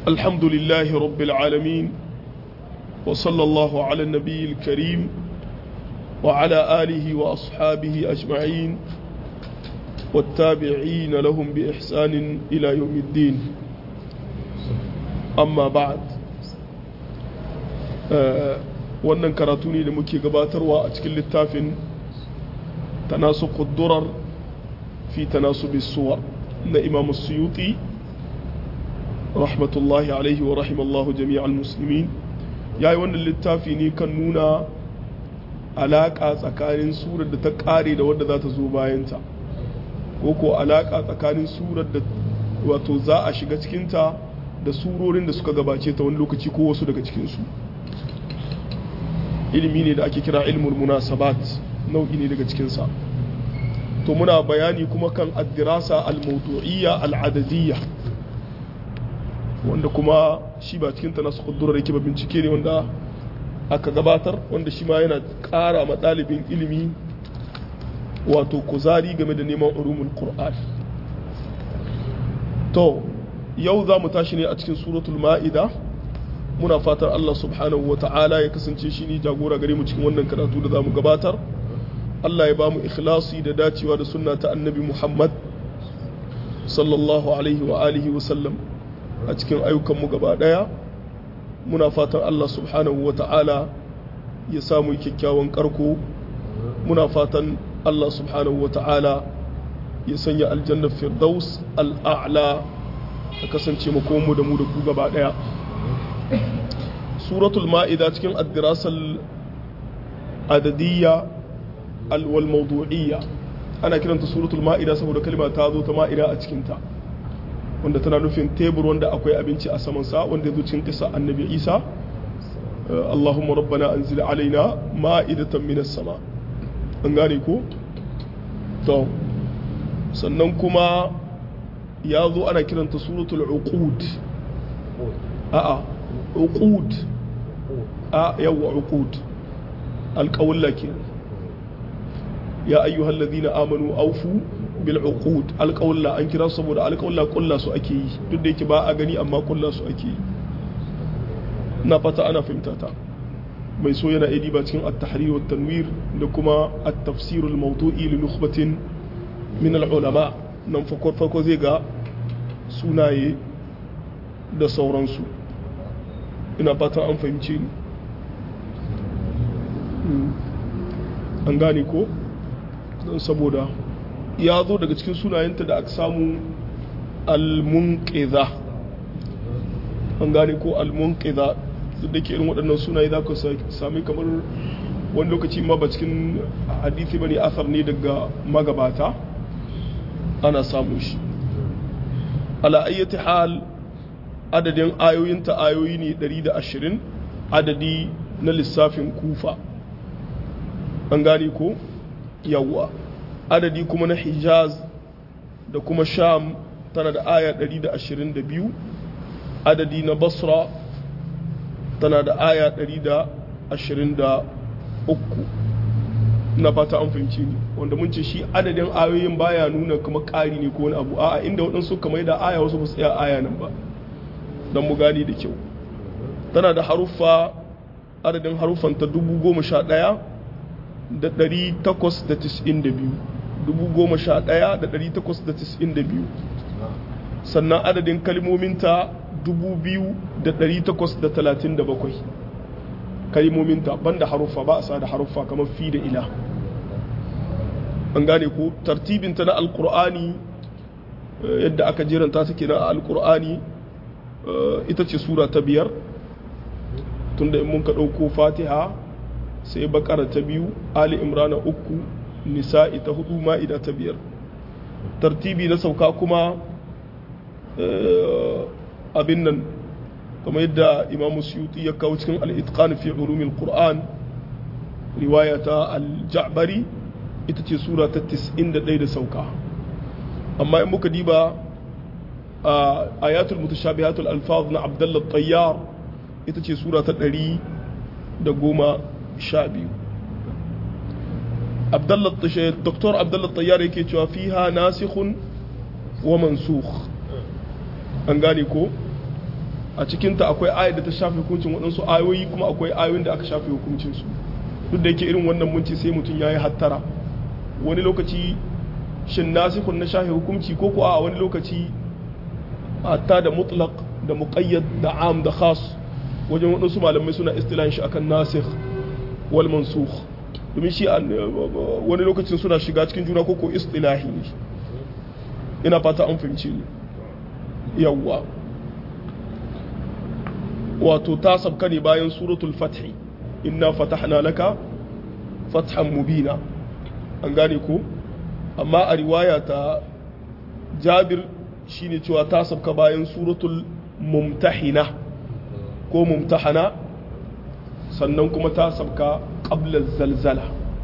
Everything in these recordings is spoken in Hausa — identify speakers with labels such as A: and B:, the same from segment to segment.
A: الحمد لله رب العالمين وصلى الله على النبي الكريم وعلى آله وأصحابه أجمعين والتابعين لهم بإحسان إلى يوم الدين أما بعد wannan karatu ne da muke gabatarwa a cikin littafin tanasuq durar fi tanasubi suwar na imam suyuti rahmatullahi alaihi wa rahimallahu jami'al muslimin yayi wannan littafi ne kan nuna alaka tsakanin surar da ta kare da wadda za ta zo bayanta ko ko alaka tsakanin surar da wato za a shiga cikinta da surorin da suka gabace ta wani lokaci ko wasu daga cikinsu ilimi ne da ake kira ilmul munasabat nau'i ne daga cikinsa to muna bayani kuma kan addirasa al-mawdu'iyya al-adadiyya wanda kuma shi ba cikin ta nasu kudurar yake ba bincike ne wanda aka gabatar wanda shi ma yana ƙara ma ɗalibin ilimi wato kuzari game da neman ulumul qur'an to yau za mu tashi ne a cikin suratul ma'ida muna fatan Allah subhanahu wa ta'ala ya kasance shi ne jagora gare mu cikin wannan karatu da za mu gabatar Allah ya ba mu ikhlasi da dacewa da sunna ta annabi Muhammad sallallahu alaihi wa alihi wa sallam a cikin ayyukanmu gaba daya muna fatan Allah subhanahu wa ta'ala ya samu kyakkyawan karko muna fatan Allah subhanahu wa ta'ala ya sanya aljannar firdaus al'a'la ta kasance makomu da mu da ku gaba daya suratul ma'ida cikin addirasal adadiyya wal mawdu'iyya ana kiranta suratul ma'ida saboda kalma ta zo ta ma'ida a cikinta wanda tana nufin tebur wanda akwai abinci a saman sa wanda zo cikin kisa annabi isa allahumma rabbana anzil alaina ma'idatan minas sama an gane ko to sannan kuma ya zo ana kiranta suratul uqud a'a uqud a yawa uqud alqawla ke ya ayyuhal ladina amanu awfu bil uqud alqawla an kira saboda alqawla kulla su ake yi duk da yake ba a gani amma kulla su ake yi na fata ana fahimta ta mai so yana idi ba cikin at-tahrir wa tanwir da kuma at-tafsir al-mawdu'i li nukhbatin min al-ulama nan farko farko zai ga sunaye da sauransu ina fatan an fahimci ni an gane ko don saboda ya zo daga cikin sunayenta da aka samu almunƙiza an gane ko almunƙiza duk da ke irin waɗannan sunaye za ku sami kamar wani lokaci ma ba cikin hadithi ba ne asar ne daga magabata ana samun shi ala ayyati hal adadin ayoyinta ayoyi ne 120 adadi na lissafin kufa an gane ko yawwa adadi kuma na hijaz da kuma sham tana da aya 122 adadi na basra tana da aya 123 na fata an fahimci ne wanda mun ce shi adadin ayoyin baya nuna kuma ƙari ne ko wani abu a'a inda waɗansu kamar da aya wasu ba su tsaya aya nan ba don mu gani da kyau tana da haruffa adadin haruffan ta dubu goma sha ɗaya da ɗari takwas da tis'in da biyu dubu goma sha ɗaya da ɗari takwas da tis'in da biyu sannan adadin kalmominta dubu biyu da ɗari takwas da talatin da bakwai kalmominta banda haruffa ba a sa da haruffa kamar fi da ila an gane ko tartibinta na alkur'ani yadda aka jiranta take na alkur'ani ita ce sura ta biyar tunda in mun ka ɗauko fatiha sai bakara ta biyu ali imrana uku nisa'i ta hudu ma'ida ta biyar tartibi na sauka kuma abin nan kamar yadda imam suyuti ya kawo cikin al'itqan fi ulumin qur'an riwaya ta al-ja'bari ita ce sura ta 91 da sauka amma in muka diba a ayatul mutashabihatul alfaz na abdullah tayyar ita ce sura ta 100 da goma sha biyu Dr. Abdullah Tayyar yake cewa fiha nasikhun wa mansukh an gane ko a cikinta akwai ayat da ta shafe hukuncin waɗansu ayoyi kuma akwai ayoyin da aka shafe hukuncinsu duk da yake irin wannan munci sai mutum ya yi hattara wani lokaci shin nasikun na shafe hukunci ko ko a wani lokaci hatta da mutlaq da muqayyad da am da khas wajen waɗansu malamai suna istilan shi akan nasikh wal mansukh domin shi wani lokacin suna shiga cikin juna ko ko istilahi ne ina fata an fahimci ni yawwa wato ta sabka ne bayan suratul fathi inna fatahna laka fathan mubina an gane ko amma a riwaya ta jabir shine cewa ta sabka bayan suratul mumtahina ko mumtahana sannan kuma ta sabka qabla zalzala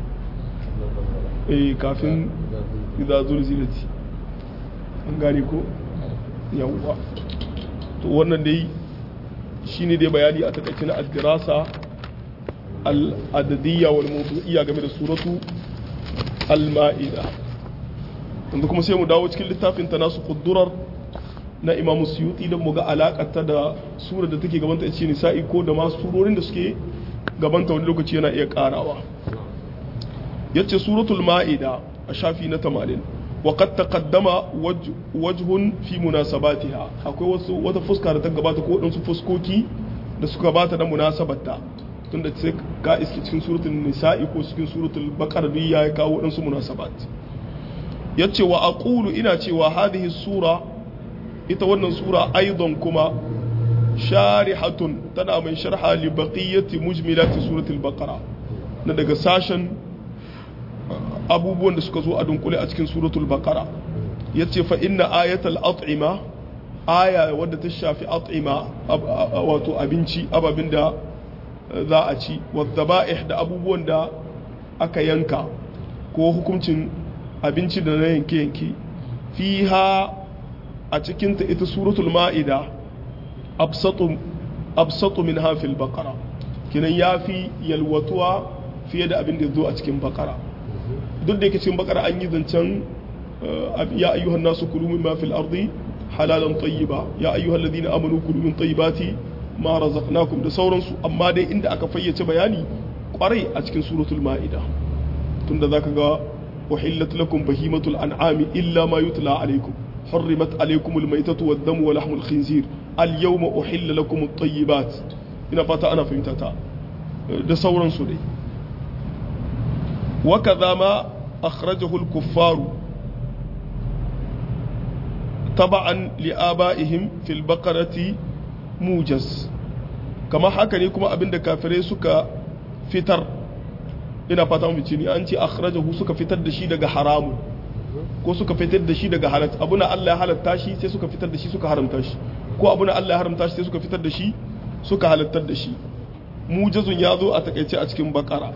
A: eh kafin idza zulzilati an gane ko yawwa to wannan dai shine dai bayani a takaice na addirasa al-adadiyya wal mawdu'iyya game da suratu al-ma'ida wanda kuma sai mu dawo cikin littafin ta nasu kuddurar na imam suyuti don mu ga alakarta da surar da take gabanta ce nisa'i ko da ma surorin da suke gabanta wani lokaci yana iya karawa yace suratul ma'ida a shafi na 80 وقد تقدم وجه, وجه في مناسباتها akwai wasu wata fuska da ta gabata ko wadansu fuskoki da suka gabata da munasabarta tunda sai ka iske cikin suratul nisa'i ko cikin suratul baqara duk ya kawo wadansu munasabat yace wa aqulu ina cewa hadhihi sura ita wannan sura aidan kuma sharihatun tana mai sharha li baqiyati mujmilati suratul baqara na daga sashen abubuwan da suka zo a dunkule a cikin suratul baqara yace fa inna ayatal at'ima aya wadda ta shafi at'ima wato abinci ababin da za a ci wadhaba'ih da abubuwan da aka yanka ko hukuncin abinci da na yanke yanke fiha a cikin ta ita suratul ma'ida absatu absatu min hafil baqara kinan yafi yalwatuwa fiye da abin da zo a cikin baqara duk da yake cikin bakara an yi zancen ya ayyuhan nasu kulu mimma fil ardi halalan tayyiba ya ayyuhal ladina amanu kulu min tayyibati ma razaqnakum da sauransu amma dai inda aka fayyace bayani kwarai a cikin suratul maida tunda zaka ga uhillat lakum bahimatul an'ami illa ma yutla alaykum حرمت عليكم الميتة والدم ولحم الخنزير اليوم أحل لكم الطيبات ina fata ana fahimta ta da sauransu dai وكذا ما أخرجه الكفار تبعا لآبائهم في البقرة موجز كما حكى لكم أبن كافرين سكا فتر ina fata mu ne an ce akhrajahu suka fitar da shi daga haramun ko suka fitar da shi daga halat abuna Allah ya halatta shi sai suka fitar da shi suka haramta shi ko abuna Allah ya haramta shi sai suka fitar da shi suka halattar da shi mujazun ya zo a takaice a cikin bakara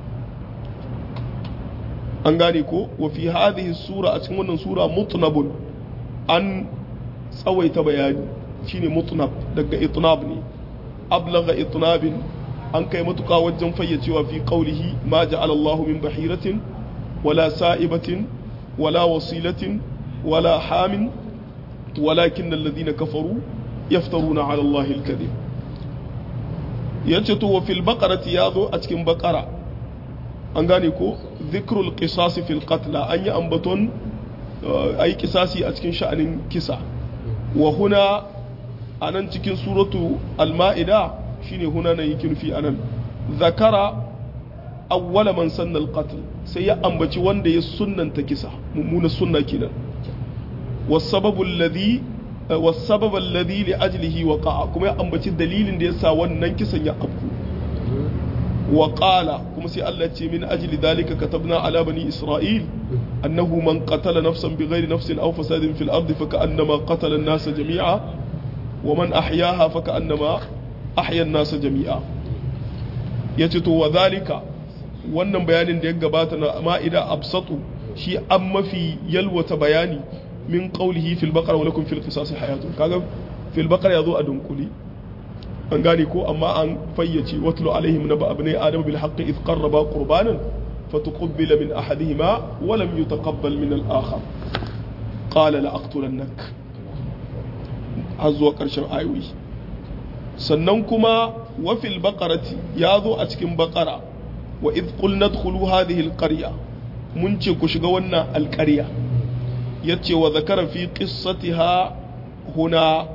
A: an gane ko wa fi hadhihi sura a cikin wannan sura mutnabun an tsawaita bayani shine mutnab daga itnab ne ablagha itnabin an kai matuka wajen fayyacewa fi qawlihi ma ja'ala Allah min bahiratin wala sa'ibatin wala wasilatin wala hamin walakin alladhina kafaru yaftaruna 'ala Allah al-kadhib yace to wa fil baqarati yazo a cikin baqara an gane ko zikrul qisasi fil qatla an yi ambaton ayi kisasi a cikin sha'anin kisa wa huna anan cikin suratu al-ma'ida shine huna nan yake nufi anan zakara awwala man sanna al-qatl sai ya ambaci wanda ya sunnanta kisa mummuna sunna kenan wasababu alladhi wasabab alladhi li ajlihi waqa'a kuma ya ambaci dalilin da yasa wannan kisan ya afku وقال كما سي الله تي من أجل ذلك كتبنا على بني إسرائيل أنه من قتل نفسا بغير نفس أو فساد في الأرض فكأنما قتل الناس جميعا ومن أحياها فكأنما أحيا الناس جميعا يتتو وذلك wannan bayanin da ya gabata na ma'ida absatu shi an mafi yalwata bayani min qawlihi fil baqara wa lakum fil qisas hayatun kaga fil baqara yazo a dunkuli an gane ko amma an fayyace watlu alaihim naba abnai adam bil haqqi id qarraba qurbanan fatuqbila min ahadihima wa lam yutaqabbal min al akhar qala la aqtulannak har zuwa karshen ayoyi sannan kuma wafil baƙarati ya zo a cikin baƙara wa idh qulna dkhulu hadhihi alqarya mun ce ku shiga wannan alƙarya yace wa zakara fi qissatiha huna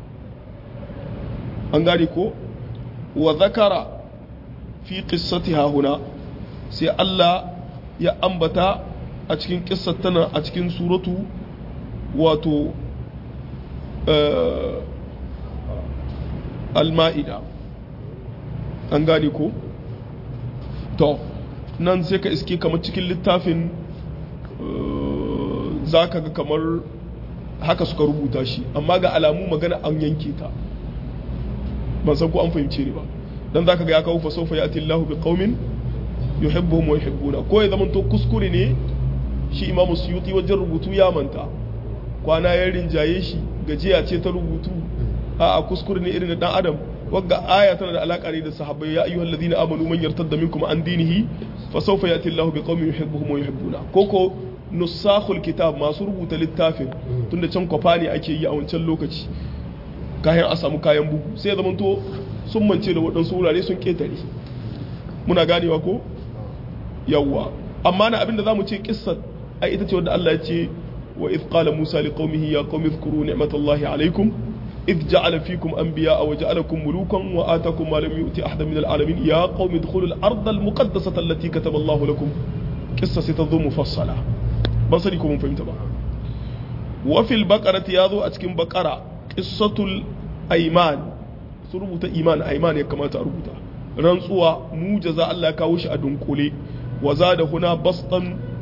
A: an gane ko wa zakara fi qissatiha huna sai Allah ya ambata a cikin kissar tana a cikin suratu wato al-ma'ida an gane ko to nan sai ka iske kamar cikin littafin za ka ga kamar haka suka rubuta shi amma ga alamu magana an yanke ta ban san ko an fahimce ni ba dan za ka ga ya kawo fasofa ya atillahu bi qaumin yuhibbuhum wa yuhibbuna ko ya zama to kuskure ne shi imamu suyuti wajen rubutu ya manta kwana ya rinjaye shi gajiya ce ta rubutu a kuskure ne irin da dan adam wagga aya tana da alaka ne da sahabbai ya ayyuhal ladina amanu man yartadda minkum an dinihi fa sawfa yati Allahu biqaumin yuhibbuhum wa yuhibbuna koko nusakhul kitab masu rubuta littafin tunda can kwafa ne ake yi a wancan lokaci kayan a samu kayan bugu sai ya zamanto sun mance da waɗansu wurare sun ketare muna ganewa ko yawwa amma na abinda zamu ce kissar ai ita ce wanda Allah ya ce wa idh qala Musa liqaumihi ya qaumi dhkuru ni'matallahi alaykum إذ جعل فيكم أنبياء وجعلكم ملوكا وآتاكم ما لم يؤت أحدا من العالمين يا قوم ادخلوا الأرض المقدسة التي كتب الله لكم قصة ستظل مفصلة بصركم فهمت بقى وفي البقرة ياذو أتكم بقرة قصة الأيمان سربوت إيمان أيمان كما تربوت رنسوا موجزة الله كاوش أدنكولي وزاد هنا بسطا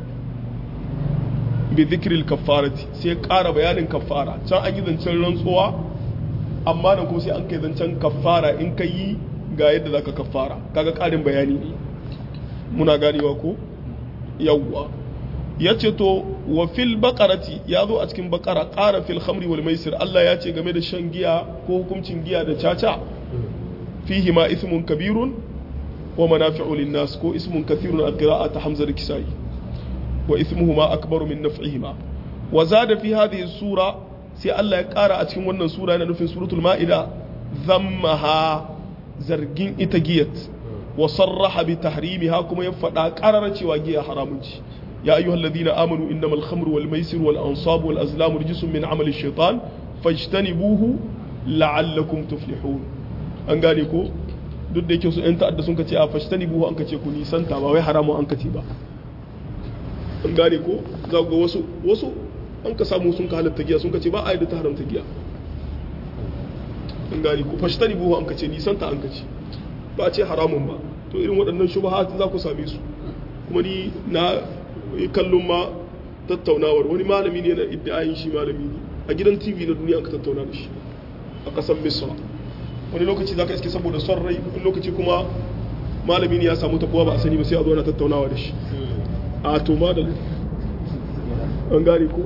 A: بذكر الكفارة سيقار بيان كفارة كان أجد أن رنسوا amma da kuma sai an kai zancen kafara in ka yi ga yadda za ka kafara kaga ƙarin bayani ne muna ganewa ko yawwa ya ce to wa fil baƙarati ya zo a cikin baƙara ƙara fil khamri wal maisir Allah ya ce game da shan giya ko hukuncin giya da caca fihi ma ismun kabirun wa manafi'u linnas ko ismun kathirun a qira'at hamza da kisai wa ismuhuma akbaru min naf'ihima wa zada fi hadhihi sura sai Allah ya ƙara a cikin wannan sura yana nufin suratul ma'ida zammaha zargin ita giyat wa sarraha bi tahrimiha kuma ya faɗa ƙarar cewa giya haramun ci ya ayyuhal ladina amanu innamal khamru wal maisir wal ansab wal azlamu rijsun min amali shaitan fajtanibuhu la'allakum tuflihun an gane ko duk da yake su yan ta'adda sun kace a fajtanibuhu an kace ku nisanta ba wai haramun an kace ba an gane ko za ga wasu wasu an ka samu sun ka halatta giya sun ka ce ba a yi da ta haramta giya an gani ku fashi tani buhu an ka ce nisanta an ka ce ba a ce haramun ba to irin waɗannan shubahat za ku same su kuma ni na kallon ma tattaunawar wani malami ne na iddiayin shi malami ne a gidan tv na duniya an ka tattauna da shi a ƙasar misra wani lokaci za ka iske saboda son rai wani lokaci kuma malami ne ya samu tabuwa ba a sani ba sai a zo na tattaunawa da shi a to ma da an gane ko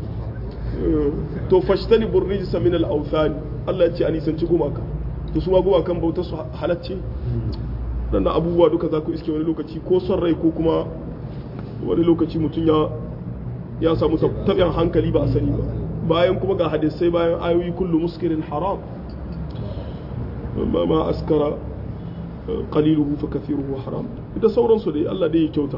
A: to fashtani burrijisa min al-awthan Allah ya ce ani sanci gumaka to su ma gumakan bauta su halacce dan abubuwa duka za ku iske wani lokaci ko son rai ko kuma wani lokaci mutum ya ya samu tabiyan hankali ba a sani ba bayan kuma ga hadisai bayan ayoyi kullu muskirin haram ma ma askara qaliluhu fa kathiruhu haram da sauransu dai Allah dai ya kyauta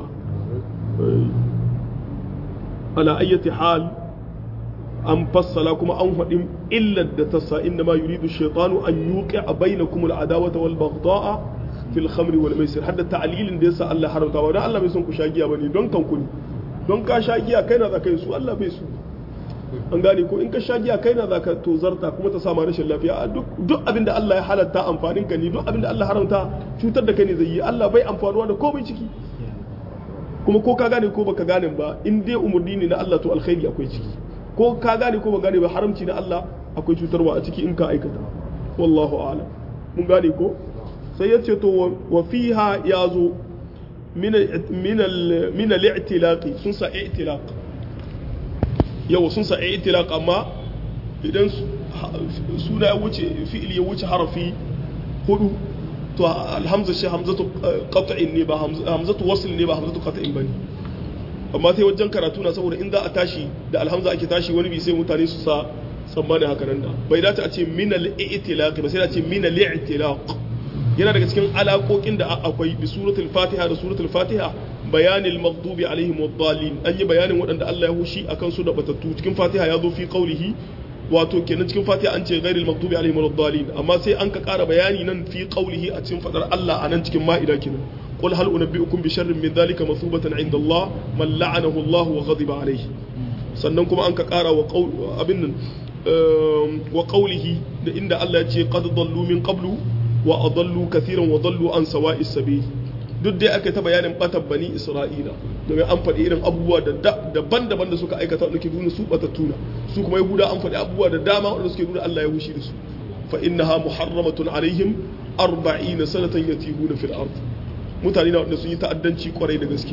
A: ala ayyati hal an fassala kuma an faɗi illar da ta sa inda ma yuridu shaitanu an yuqi a bainakum al-adawata wal baghda'a fil khamri wal maisir hadda ta'lilin da yasa Allah haramta ba dan Allah bai son ku sha giya bane don kanku ne don ka sha giya kai na zaka yi su Allah bai su an gane ko in ka sha giya kai na zaka tozarta kuma ta sama rashin lafiya duk duk abin da Allah ya halatta amfanin ka ne duk abin da Allah haramta cutar da kai ne zai yi Allah bai amfanuwa da komai ciki kuma ko ka gane ko baka gane ba in dai umurni ne na Allah to alkhairi akwai ciki ko ka gane ko ba gane ba haramci na Allah akwai cutarwa a ciki in ka aikata wallahu a'lam mun gane ko sai ya ce to wa fiha ya zo min al-i'tilaq sun sa i'tilaq yawa sun sa i'tilaq amma idan suna ya wuce fi'il ya wuce harafi hudu to alhamza shi hamzatu qat'in ne ba hamzatu wasl ne ba hamzatu qat'in bane amma sai wajen karatu na saboda in za a tashi da alhamza ake tashi wani bi sai mutane su sa tsammani haka nan da bai dace a ce min al-i'tilaq ba sai da ce min al-i'tilaq yana daga cikin alaƙoƙin da akwai bi suratul fatiha da suratul fatiha bayanil maghdubi alaihim wad-dallin an yi bayanin waɗanda Allah ya hushi akan su da batattu cikin fatiha ya zo fi qaulihi wato kenan cikin fatiha an ce ghairil maghdubi alaihim wad-dallin amma sai an ka ƙara bayani nan fi qaulihi a cikin fadar Allah anan cikin ma'ida kenan qul hal unabbiukum bi sharrin min dhalika masubatan 'inda Allah man la'anahu Allah wa ghadiba alayhi sannan kuma an ka ƙara wa abin nan wa qaulihi da inda Allah ya ce qad dallu min qablu wa adallu kathiran wa dallu an sawa'i sabil duk dai aka ta bayanin batan bani isra'ila domin an faɗi irin abubuwa daban-daban da suka aikata wanda ke nuna su batattuna su kuma yahuda an faɗi abubuwa da dama wanda suke nuna Allah ya hushi da su fa innaha muharramatun alaihim 40 sanatan yatihuna fil ard mutane na wanda sun yi ta'addanci kwarai da gaske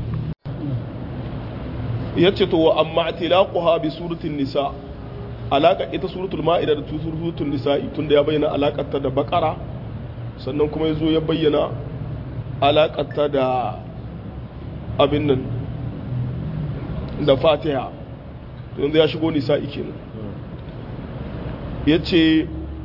A: yace to wa amma tilaquha bi suratin nisa alaka ita suratul ma'ida da suratul nisa'i tunda ya bayyana alakarta da bakara sannan kuma yazo ya bayyana alakarta da abin nan da fatiha to yanzu ya shigo nisa'i kenan yace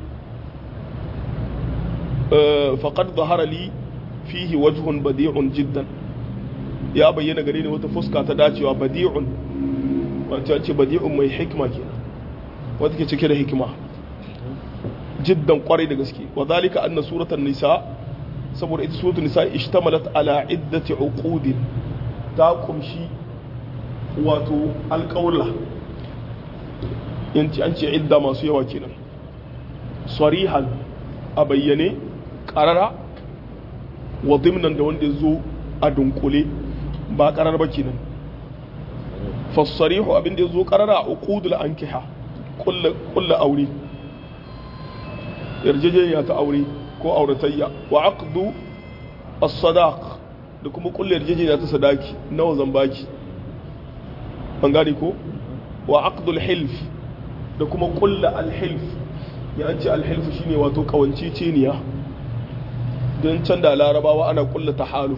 A: faqad zahara li fihi wajhun badi'un jiddan ya bayyana gare ni wata fuska ta dacewa badi'un wacce ce badi'un mai hikma kenan wata ke cike da hikima jiddan kwarai da gaske wa zalika anna suratan nisa saboda ita suratul nisa ishtamalat ala iddati uqudin ta kumshi wato alƙawla yanci an ce idda masu yawa kenan sarihan a bayyane ƙarara wa dimnan da wanda zo a dunkule ba ƙarar ba kenan fassarihu abin da ya zo ƙarara a uqudul ankiha kulla aure yarjejeniya ta aure ko auratayya wa aqdu as-sadaq da kuma kulla yarjejeniya ta sadaki nawa zan baki ban gane ko wa aqdu al-hilf da kuma kulla al-hilf ya an ce al-hilf shine wato kawanceceniya don can da larabawa ana kulla tahaluf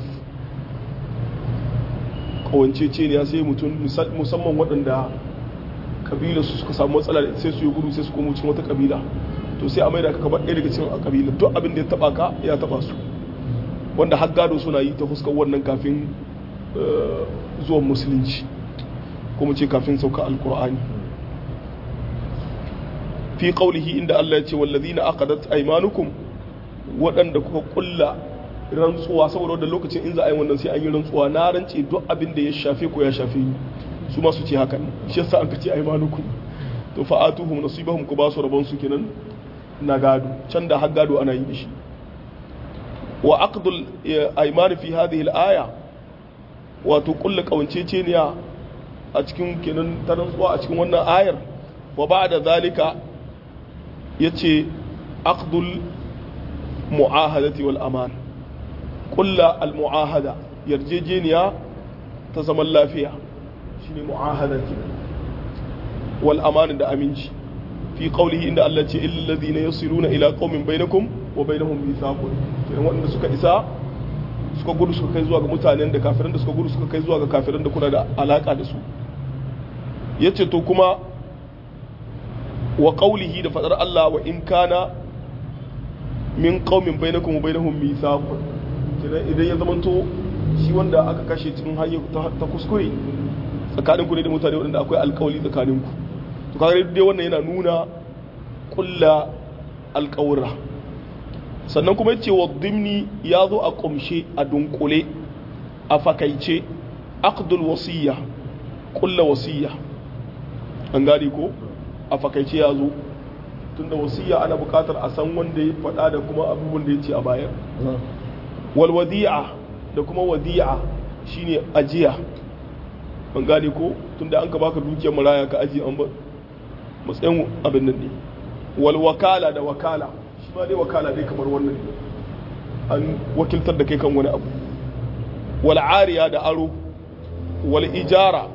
A: kawanceceniya sai mutum musamman waɗanda kabila su suka samu matsala sai su yi gudu sai su komo cikin wata kabila to sai a maida ka kamar ɗaya daga cikin a kabila duk abin da ya taba ka ya taba su wanda har gado suna yi ta fuskar wannan kafin zuwan musulunci kuma ce kafin sauka alkur'ani fi qaulihi inda Allah ya ce wallazina aqadat aymanukum waɗanda kuka kulla rantsuwa saboda wanda lokacin in za a yi wannan sai an yi rantsuwa na rance duk abin da ya shafe ko ya shafe ni su ma su ce hakan shi yasa an kace aymanukum to fa'atuhum nasibahum ku ba su rabon su kenan na gado can da har gado ana yi da shi wa aqdul ayman fi hadhihi al-aya wato kullu kawanceceniya a cikin kenan ta rantsuwa a cikin wannan ayar wa ba'da zalika yace aqdul mu'ahadati wal aman kulla al mu'ahada yarjejeniya ta zaman lafiya shine mu'ahadati wal aman da aminci fi qawlihi inda Allah ce illal ladina yasiluna ila qaumin bainakum wa bainahum mithaqun kenan wanda suka isa suka gudu suka kai zuwa ga mutanen da kafiran da suka gudu suka kai zuwa ga kafiran da kuna da alaka da su yace to kuma wa qawlihi da fadar Allah wa in kana min qaumin bainakum wa bainahum mithaqun kenan idan ya zamanto shi wanda aka kashe cikin hanyar ta kuskure tsakaninku ne da mutane waɗanda akwai alkawali tsakaninku to kaga dai wannan yana nuna kulla alkawura sannan kuma yace wa dimni ya zo a kumshe a dunkule a fakaice aqdul wasiyya kulla wasiyya an gane ko a fakaice ya zo tunda wasiyya ana buƙatar a san wanda ya faɗa da kuma abubuwan da ya ce a bayar wal wadi'a da kuma wadi'a shine ajiya an gane ko tunda an ka baka dukiyar maraya ka ajiye an ba matsayin abin nan ne wal wakala da wakala shi ma dai wakala dai kamar wannan an wakiltar da kai kan wani abu wal ariya da aro wal ijara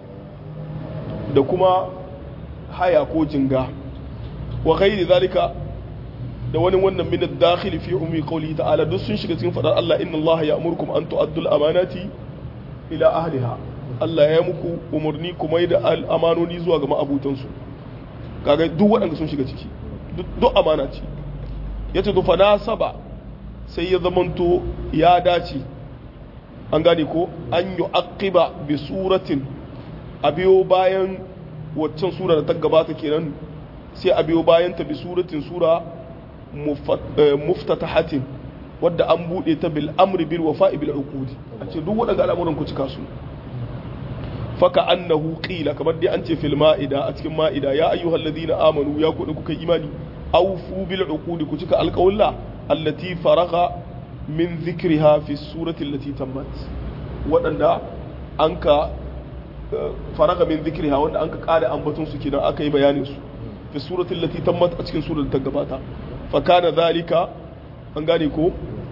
A: da kuma haya ko jinga wa ghairi zalika da wani wannan min ad-dakhil fi ummi qawli ta'ala duk sun shiga cikin fadar Allah inna Allah ya'murukum an tu'addu al-amanati ila ahliha Allah ya muku umarni kuma da al'amanoni zuwa ga ma'abutansu kaga duk waɗanda sun shiga ciki duk amana ce yace to fa nasaba sai ya zamanto ya dace an gane ko an yi aqiba bi suratin a biyo bayan waccan sura da ta gabata kenan sai a biyo bayan ta bi suratin sura muftatahatin wadda an bude ta bil amri bil wafa'i bil uqudi a ce duk waɗanda al'amuran ku cika su faka annahu qila kamar dai an ce fil ma'ida a cikin ma'ida ya ayyuhal ladina amanu ya ku kuka imani awfu bil uqudi ku cika alqawla allati faragha min dhikriha fi surati allati tammat wadanda anka faraga min dhikriha wanda anka kada ambaton su kidan aka yi bayanin su fi surati allati tammat a cikin surar ta gabata fa kana dhalika an gane ko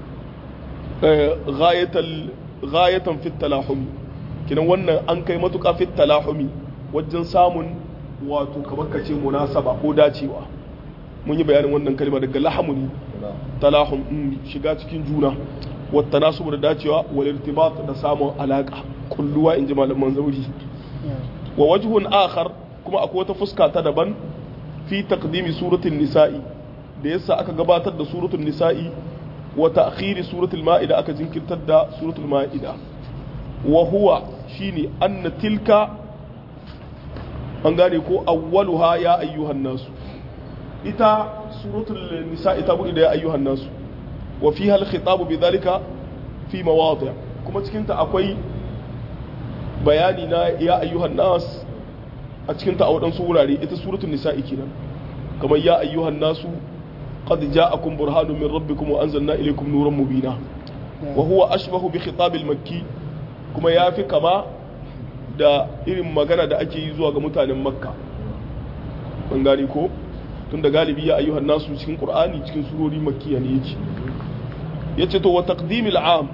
A: ghayatal ghayatan fi talahum kidan wannan an kai matuƙa fi talahumi wajen samun wato kamar ka ce munasaba ko dacewa mun yi bayanin wannan kalma daga lahamu ne talahum shiga cikin juna wata nasu da dacewa wal irtibat da samun alaka kulluwa in ji malaman zauri wa wajhun akhar kuma akwai wata fuska ta daban fi taqdimi suratul nisa'i da yasa aka gabatar da suratul nisa'i wa ta'khiri suratul ma'ida aka jinkirtar da suratul ma'ida wa huwa shine anna tilka an gane ko awwaluha ya ayyuhan nasu ita suratul nisa ita bude da ya ayyuhan nasu wa fiha al-khitab bidhalika fi mawadi' kuma cikin ta akwai bayani na ya ayyuhan nas a cikin ta a wadansu wurare ita suratul nisa kenan kamar ya ayyuhan nasu qad ja'akum burhanun min rabbikum wa anzalna ilaykum nuran mubina wa huwa ashbahu bi khitab al-makki kuma ya fi kama da irin magana da ake yi zuwa ga mutanen makka ban gani ko tun da galibi ya ayyuhan nasu cikin qur'ani cikin surori makkiya ne yake yace to wa taqdimil am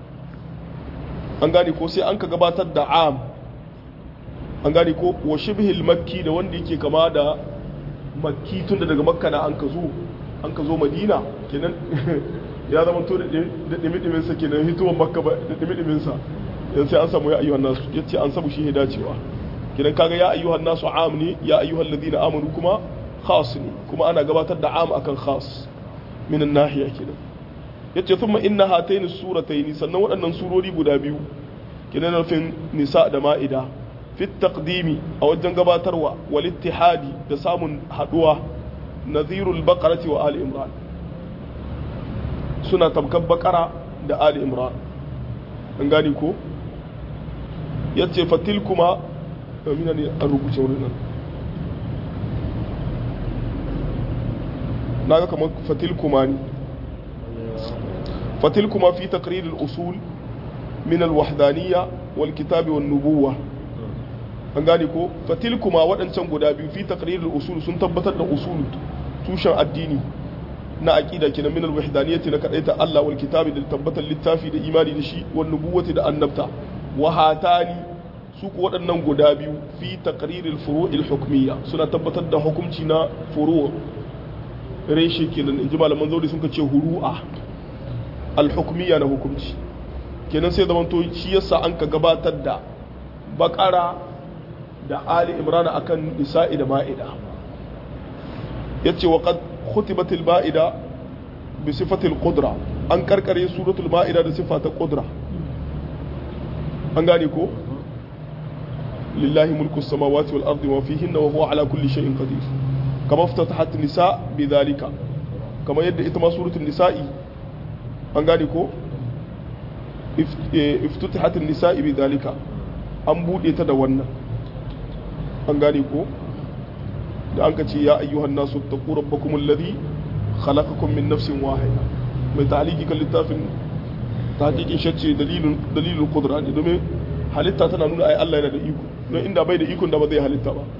A: an gani ko sai an ka gabatar da am an gani ko wa shibhil makki da wanda yake kama da makki tun da daga makka na an ka zo an ka zo madina kenan ya zama to da dimi sa kenan hitowar makka da dimi sa yan sai an samu ya ayyuhan nasu yace an samu shi dacewa kidan kaga ya ayyuhan nasu am ne ya ayyuhal ladina amanu kuma khas ne kuma ana gabatar da am akan khas min nahiya kidan yace thumma inna hatayn suratayn sannan waɗannan surori guda biyu kidan nufin nisa da ma'ida fi taqdimi a wajen gabatarwa wal ittihadi da samun haduwa nadhirul baqarati wa ali imran suna tabkan bakara da ali imran an gani ko ya ce fatil kuma mina ne an rubuce wurin nan na ga kamar fatil kuma ne fatil kuma fi takririn usul min alwahdaniya wal kitabi wan nubuwa an gane ko fatil kuma waɗancan guda biyu fi takririn usul sun tabbatar da usul tushen addini na aqida kenan min alwahdaniyyati na kadaita Allah wal kitabi da tabbatar littafi da imani da shi wan nubuwati da annabta wa hatani su ku waɗannan guda biyu fi taqriril furu'il hukmiyya suna tabbatar da hukunci na furu' reshe kenan inji malaman zauri sun ce huru'a al hukmiyya na hukunci kenan sai zaman to shi yasa an ka gabatar da bakara da ali imran akan nisa'i da ma'ida yace wa qad khutibat al ma'ida bi sifati al qudra an karkare suratul ma'ida da sifata qudra an gane ko lillahi mulku samawati wal ardi wa fihinna wa huwa ala kulli shay'in qadir kama ftatahat nisa bidhalika kama yadda ita ma suratul nisa'i an gane ko iftatahat nisa'i bidhalika an bude ta da wannan an gane ko da an ce ya ayyuhan nasu taqu rabbakum alladhi khalaqakum min nafsin wahida mai ta'aliki kan littafin tahqiqin shacce dalilin dalilul qudra ne domin halitta tana nuna ai Allah yana da iko don inda bai da ikon da ba zai halitta ba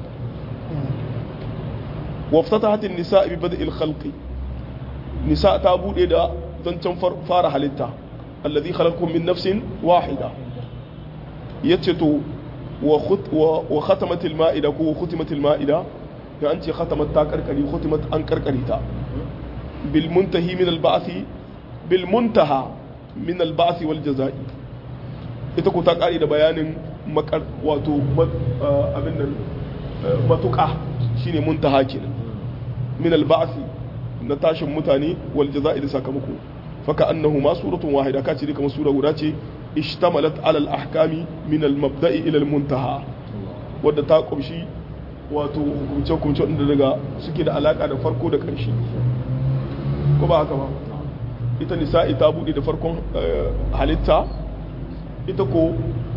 A: waftatahat an-nisa bi bada'il khalqi nisa ta bude da zancen fara halitta alladhi khalaqakum min nafsin wahida yace to wa khatamat al-ma'ida ko khutimat al-ma'ida ya an ce khatamat ta karkari khutimat an karkari ta bil muntahi min al-ba'thi bil muntaha min al-ba'thi wal jazaa'i ita ko ta kare da bayanin makar wato abin nan matuƙa shine muntaha kenan min al-ba'thi na tashin mutane wal jaza'i da sakamako faka annahu ma suratun wahida ka ce kamar sura guda ce ishtamalat ala al-ahkami min al-mabda'i ila al-muntaha wadda ta kumshi wato hukunce hukunce wanda daga suke da alaka da farko da ƙarshe ko ba haka ba ita nisa'i ta bude da farkon halitta ita ko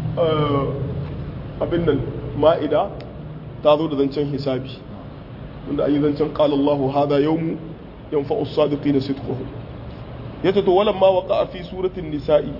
A: abin nan ma'ida ta zo da zancen hisabi wanda an yi zancen qala Allahu hada yawmu yanfa'u as-sadiqina sidquhum yace to walamma waqa'a fi suratin nisa'i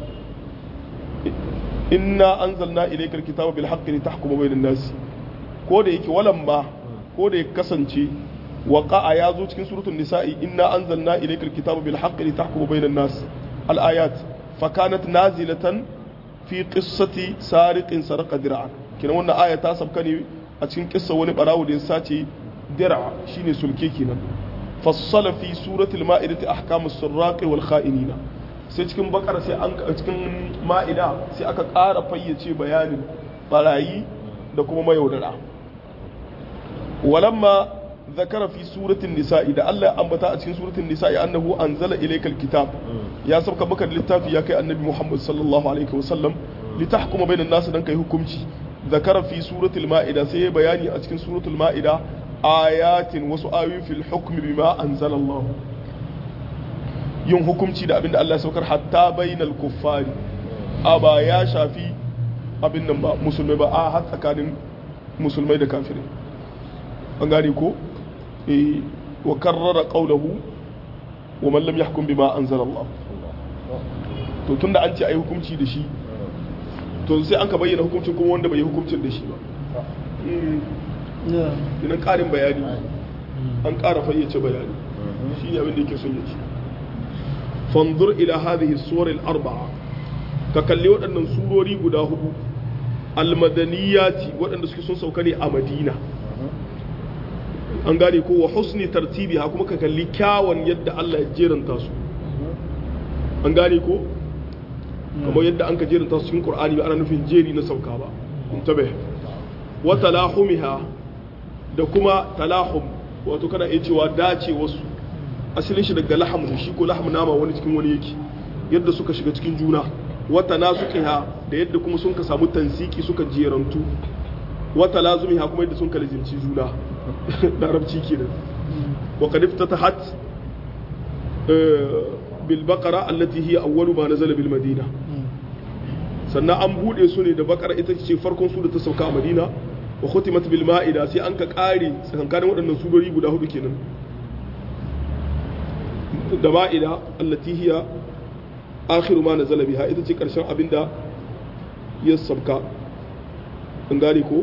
A: inna anzalna ilayka al-kitaba bil haqqi litahkuma bayna an-nas ko da yake walamma ko da ya kasance waqa'a ya zo cikin suratul nisa'i inna anzalna ilayka al-kitaba bil haqqi litahkuma bayna an-nas al-ayat fa kanat nazilatan fi qissati sariqin saraqa dir'an kina wannan aya ta sabka ne a cikin kissa wani barawo da ya sace dir'a shine sulke kenan fassala fi suratul ma'idati ahkamus sirraqi wal kha'inina sai cikin bakar sai an cikin ma'ida sai aka ƙara fayyace bayanin barayi da kuma mayaudara walamma zakara fi suratul nisa'i da Allah ya ambata a cikin suratul nisa'i annahu anzala ilaykal kitab ya sauka maka littafi ya kai annabi Muhammad sallallahu alaihi wasallam litahkuma bainan nas dan kai hukunci zakara fi suratul ma'ida sai ya bayani a cikin suratul ma'ida ayatin wasu ayoyi fil hukmi bima anzala Allah yin hukunci da abinda Allah ya saukar hatta bainal kuffari a ba ya shafi abin nan ba musulmai ba a har tsakanin musulmai da kafirai an gane ko eh wa karrara qawluhu wa man lam yahkum bima anzala Allah to tunda an ce ayi hukunci da shi to sai an ka bayyana hukuncin kuma wanda bai yi hukuncin da shi ba ina ƙarin bayani an ƙara fayyace bayani shi ne abin da yake son ya ce fanzur ila hadhihi suwar al-arba'a ka kalli waɗannan surori guda hudu almadaniyati waɗanda suke sun sauka ne a madina an gane ko wa husni tartibi ha kuma ka kalli kyawun yadda Allah ya jeranta su an gane ko kamar yadda an ka jeranta su cikin qur'ani ba ana nufin jeri na sauka ba intabe wa talahumiha da kuma talahum wato kana iya cewa dace wasu asalin shi daga lahamu ne shi ko lahamu nama wani cikin wani yake yadda suka shiga cikin juna wata nasuqiha da yadda kuma sun ka samu tansiki suka jerantu wata lazumiha kuma yadda sun ka lazimci juna larabci kenan wa qad iftatahat bil baqara allati hiya awwalu ma nazala bil madina sannan an bude su ne da bakara ita ce farkon su da ta sauka a madina wa khutimat bil ma'ida sai an ka kare tsakankanin waɗannan surori guda hudu kenan da ma'ida allati hiya akhiru ma nazala biha ita ce karshen abinda ya sabka an gane ko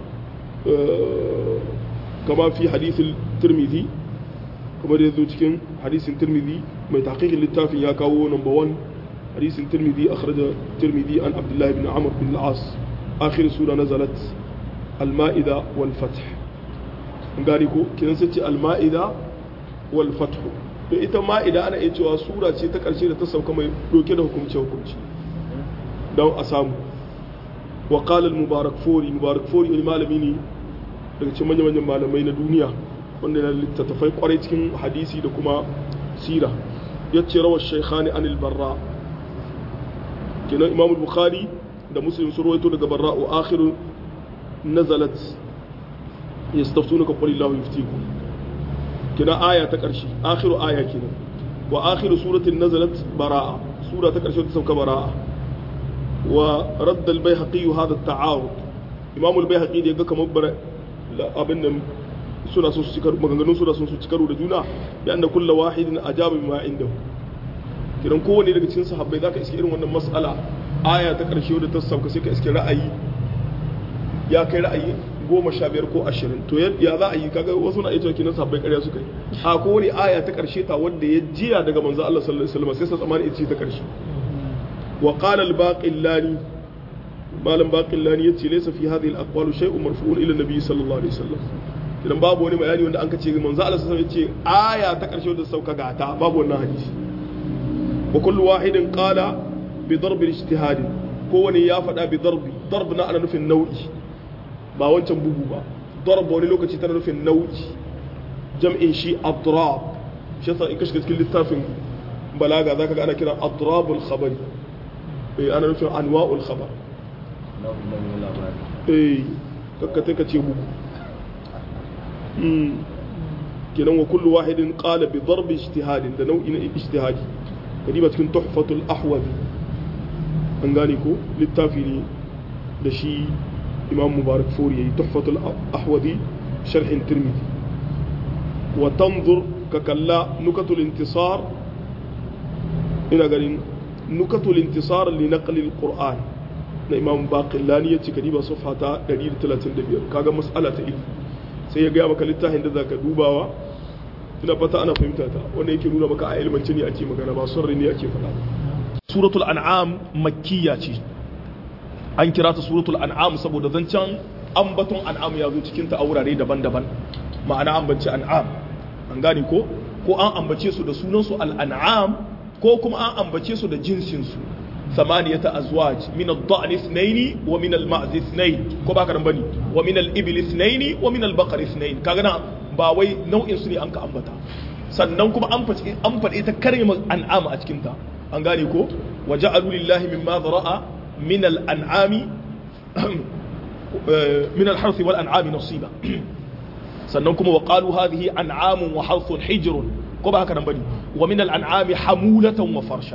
A: kama fi hadisin tirmidhi kuma da yazo cikin hadisin tirmidhi mai tahqiqin littafin ya kawo number 1 hadisin tirmidhi akhraja tirmidhi an abdullah ibn amr bin al-as akhir sura nazalat al-ma'ida wal fath an gane ko kinan sai ce al-ma'ida wal fath to ita ma'ida ana iya cewa sura ce ta ƙarshe da ta sauka mai doke da hukumce hukumci don a samu wa qala al-mubarak fori mubarak fori wani malami ne daga cikin manyan manyan malamai na duniya wanda yana littattafai kwarai cikin hadisi da kuma sira yace rawar shaykhani anil barra kenan imam bukhari da muslim sun rawaito daga barra wa akhiru nazalat yastaftunaka qul illahu yuftikum kina aya ta ƙarshe akhiru aya kenan wa akhiru suratin nazalat bara'a sura ta ƙarshe ta sauka bara'a wa radda al-baihaqi hadha at-ta'arud imam al-baihaqi da yaga kamar bara abin nan suna sun su cikar maganganun suna sun su cikaru da juna ya anna kullu wahidin ajaba bima indahu kiran kowanne daga cikin sahabbai zaka iske irin wannan mas'ala aya ta ƙarshe da ta sauka sai ka iske ra'ayi ya kai ra'ayi goma sha biyar ko ashirin to ya za a yi kaga wasu na iya cewa kinan sabbai ƙarya suka yi a ko wani aya ta ƙarshe ta wanda ya jiya daga manzo Allah sallallahu alaihi wasallam sai sa tsamani ita ce ta ƙarshe wa qala al-baqillani malam baqillani yace laysa fi hadhihi al-aqwal shay'un marfu'un ila nabi sallallahu alaihi wasallam idan babu wani bayani wanda an ka ce manzo Allah sallallahu alaihi wasallam yace aya ta ƙarshe da sauka ga ta babu wannan hadisi wa kullu wahidin qala bi darbi al-ijtihad kowane ya faɗa bi darbi darb na ana nufin nau'i ba wancan bugu ba darb wani lokaci tana nufin nau'i jam'in shi adrab shi yasa in ka shiga cikin littafin balaga zaka ga ana kiran adrabul khabari eh ana nufin anwa'ul khabar eh kakkate ka ce bugu kenan wa kullu wahidin qala bi darbi ijtihadin da nau'in ijtihadi kadiba cikin tuhfatul ahwazi an gane ko littafi ne da shi imam mubarak furi yayi tuhfatul ahwazi sharhin tirmidhi wa tanzur ka kalla nukatul intisar ina ganin nukatul intisar li naqli alquran na imam baqillani yace kadiba safha ta 135 kaga mas'ala ta ilmi sai ya gaya maka littafin da za ka dubawa ina fata ana fahimta ta wanda yake nuna maka a ilmance ne ake magana ba son ne ake faɗa suratul an'am makkiya ce an kira ta suratul an'am saboda zancen ambaton an'am ya zo cikin ta a wurare daban-daban ma'ana ambaci an'am an gane ko ko an ambace su da sunan su al'an'am ko kuma an ambace su da jinsin su ثمانية أزواج من الضأن اثنين ومن المعز اثنين كو باكر بني ومن الإبل اثنين ومن البقر اثنين كاغنا باوي نوع سني أنك أنبتا sannan kuma an faɗi ita karimar an'ama a cikinta an gane ko wa ja'alu lillahi mimma zara'a min al'an'ami min al-harthi wal an'ami nasiba sannan kuma wa qalu hadhihi an'amun wa harthun hijrun ko ba haka nan bane wa min al-an'ami hamulatan wa farsha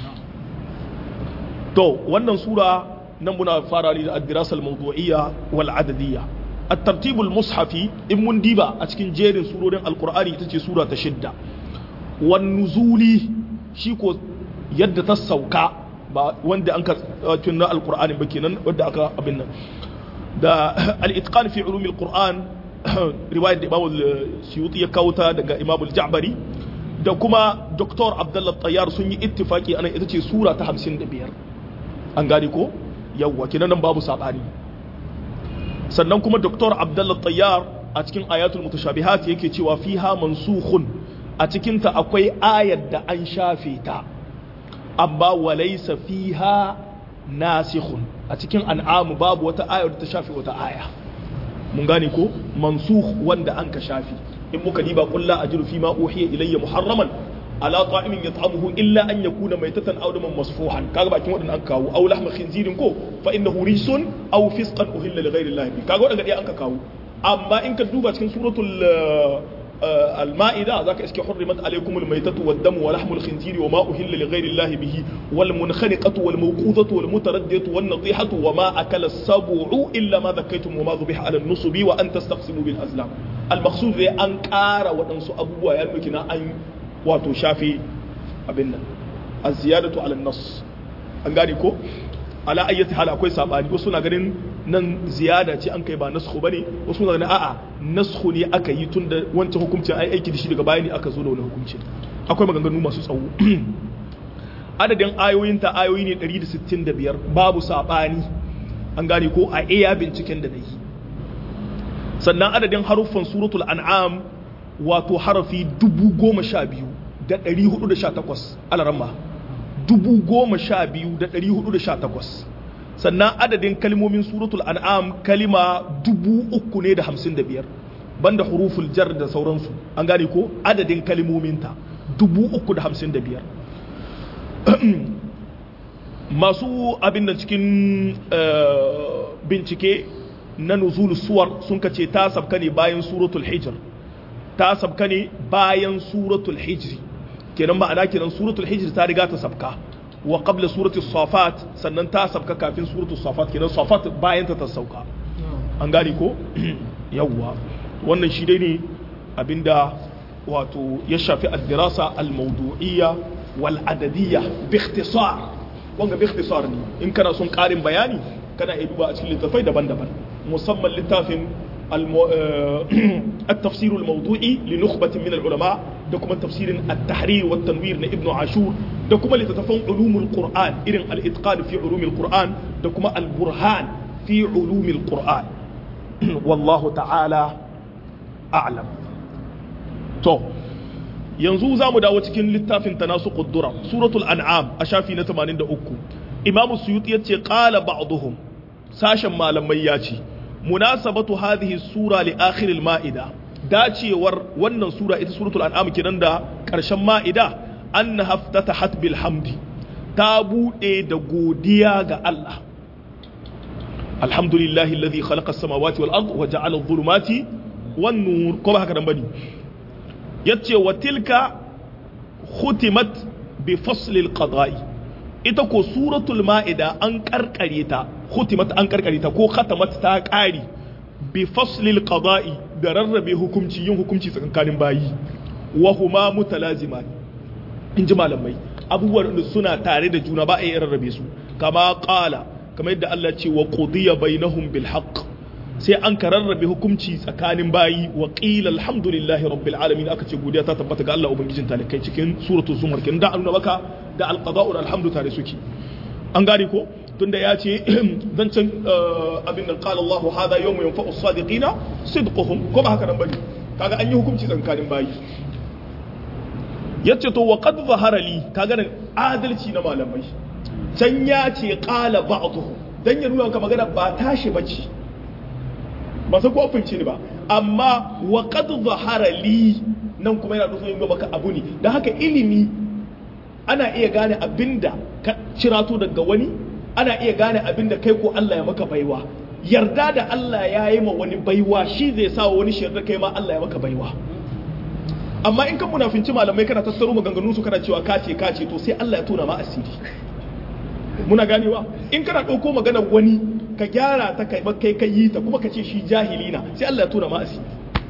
A: to wannan sura nan muna fara ne da ad-dirasa al-mawdu'iyya wal adadiyya at-tartib al-mushafi in mun diba a cikin jerin surorin al-qur'ani ita ce sura ta shidda wan nuzuli shi ko yadda ta sauka ba wanda an ka tunna al-qur'ani ba kenan wanda aka abin nan da al-itqan fi ulum al-qur'an riwayat da Imam al-Suyuti ya kauta daga Imam al-Ja'bari da kuma Dr. Abdullah Tayyar sun yi ittifaki anan ita ce sura ta 55 an gane ko yawwa kinan nan babu sabani sannan kuma Dr. Abdullah Tayyar a cikin ayatul mutashabihat yake cewa fiha mansukhun a cikin ta akwai ayar da an shafe ta amma walaysa fiha nasikhun a cikin an'am babu wata ayar da ta shafe wata aya mun gane ko mansukh wanda an ka shafi in muka diba qul la ajidu fi ma uhiya ilayya muharraman ala ta'imin yat'amuhu illa an yakuna maytatan aw daman masfuhan kaga bakin wadannan an kawo aw lahma khinzirin ko fa innahu rijsun aw fisqan uhilla li ghayri allah kaga wadanda dai an ka kawo amma in ka duba cikin suratul المائدة ذاك اسكي حرمت عليكم الميتة والدم ولحم الخنزير وما أهل لغير الله به والمنخنقة والموقوذة والمتردية والنطيحة وما أكل السبع إلا ما ذكيتم وما ذبح على النصب وأن تستقسموا بالأزلام المقصود ذي أنكار وأنسو أبوه يلمكنا أن واتو شافي أبنا الزيادة على النص أنقانيكو ala ayyati hal akwai sabani wasu na ganin nan ziyada ce an kai ba naskhu bane wasu na ganin a'a naskhu ne aka yi tun da wancan hukuncin ai aiki da shi daga baya ne aka zo da wani hukunci akwai maganganu masu tsawo adadin ayoyin ta ayoyi ne 165 babu sabani an gane ko a iya binciken da nayi sannan adadin haruffan suratul an'am wato harafi 10200 da 418 alaramma 12418 sannan adadin kalmomin suratul an'am kalima 3000 ne da 55 banda huruful jar da sauransu an gane ko adadin kalmominta 355 masu abin da cikin bincike na nuzul suwar sun kace ta sabka ne bayan suratul hijr ta sabka ne bayan suratul hijri kenan ma'ana kenan suratul hijr ta riga ta sabka wa qabla suratul safat sannan ta sabka kafin suratul safat kenan safat bayan ta ta sauka an gane ko yawwa wannan shi dai ne abinda wato ya shafi ad-dirasa al-mawdu'iyya wal adadiyya bi ikhtisar wanga bi ikhtisar ne in kana son karin bayani kana iya duba a cikin littafai daban-daban musamman littafin التفسير الموضوعي لنخبة من العلماء دكما تفسير التحرير والتنوير لابن عاشور دكما لتتفهم علوم القرآن إذن الإتقان في علوم القرآن دكما البرهان في علوم القرآن والله تعالى أعلم تو yanzu za mu dawo cikin littafin tanasu kuddura suratul an'am a shafi na 83 imamu suyuti ya ce qala ba'dhum sashen malamai ya ce munasabatu hadhihi sura li akhir al-ma'ida dacewar wannan sura ita suratul an'am kenan da karshen ma'ida annaha ftatahat bil hamdi ta bude da godiya ga Allah alhamdulillahi alladhi khalaqa as-samawati wal ard wa ja'ala adh-dhulumati wan nur ko ba haka dan bane yace wa tilka khutimat bi fasl al-qada'i ita ko suratul ma'ida an karkare ta khutimat an karkare ta ko khatamat ta kari bi fasl al-qada'i da rarrabe hukunci yin hukunci tsakanin bayi wa huma mutalaziman in ji malamai abubuwan da suna tare da juna ba a yi rarrabe su kama qala kamar yadda Allah ce wa qudiya bainahum bil haqq sai an ka rarrabe hukunci tsakanin bayi wa qila alhamdulillahi rabbil alamin aka ce godiya ta tabbata ga Allah ubangijin talikai cikin suratul zumar kin da annuna baka da alqada'u alhamdu tare suke an gane ko tunda ya ce zancen abin nan qala Allah hada yawmu yanfa'u as-sadiqina sidquhum ko ba haka nan bane kaga an yi hukunci tsakanin bayi yace to wa qad zahara li kaga nan adalci na malamai can ya ce qala ba'dhu dan ya nuna ka magana ba tashi bace ba sai ko fince ni ba amma wa qad zahara li nan kuma yana nufin ga maka abu ne dan haka ilimi ana iya gane abinda ka cirato daga wani ana iya gane abinda kai ko Allah ya maka baiwa yarda da Allah ya yi ma wani baiwa shi zai sa wani shirda kai ma Allah ya maka baiwa amma in kan munafinci malamai kana tattaro maganganun su kana cewa kace kace to sai Allah ya tona ma asiri muna ganewa in kana ɗauko magana wani ka gyara ta kai kai kai yi ta kuma ka ce shi jahili na sai Allah ya tona ma asiri